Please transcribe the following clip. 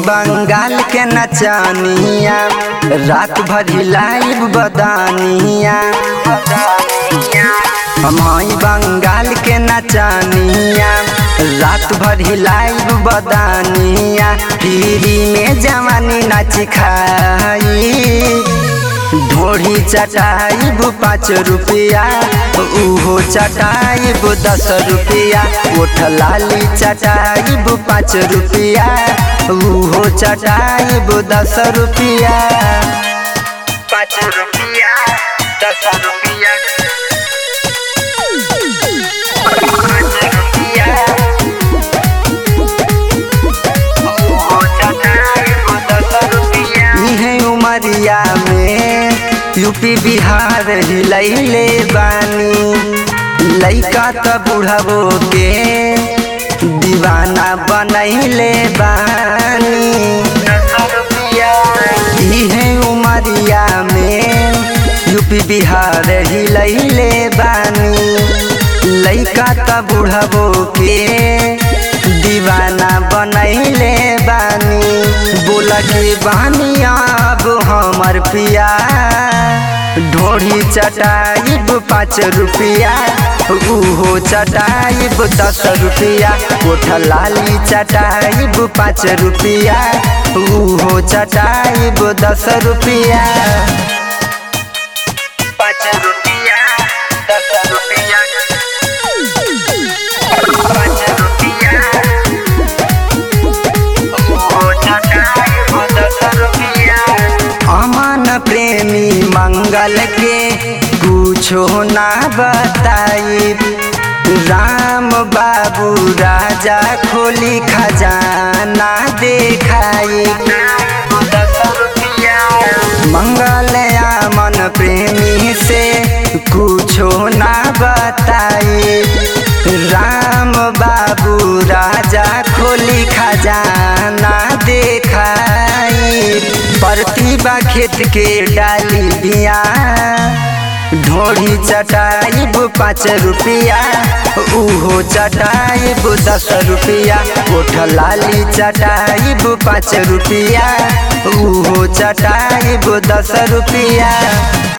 बंगाल के नचानिया रात भर हिलाइब बदानिया हम हई बंगाल के नचानिया रात भर हिलाइब बदानिया पीरी में जवानी नाच खाई ढोढ़ी चटाइब पाँच रुपया उहो चटाइब दस रुपया ओठ लाली चटाइब पाँच रुपया उहो चटाइब दस रुपया पाँच रुपया दस रुपया पाँच रुपया उहो चटाइब दस रुपया इहे उमरिया में यूपी बिहार हिलैले बानी लैका त बुढ़बो के दीवाना बनैले बानी इहे उमरिया में यूपी बिहार हिलैले बानी लैका त बुढ़बो के दीवाना बनैले बानी बोला के बानी अब हमर पिया ढोढ़ी चटाइब पाँच रुपया उहो चटाइब दस रुपया कोठ लाली चटाइब पाँच रुपया उहो चटाइब दस रुपया पाँच रुपया दस रुपया पाँच रुपया अमन प्रेमी मंगल के कुछो ना बताई राम बाबू राजा खोली खजाना देखाई मंगल अमन प्रेमी से कुछो ना बताई राम बाबू राजा खोली खजाना देखाई प्रतिभा खेत के डाली बिया ढोढ़ी चटाइब पाँच रुपया उहो चटाइब दस रुपया कोठ लाली चटाइब पाँच रुपया उहो चटाइब दस रुपया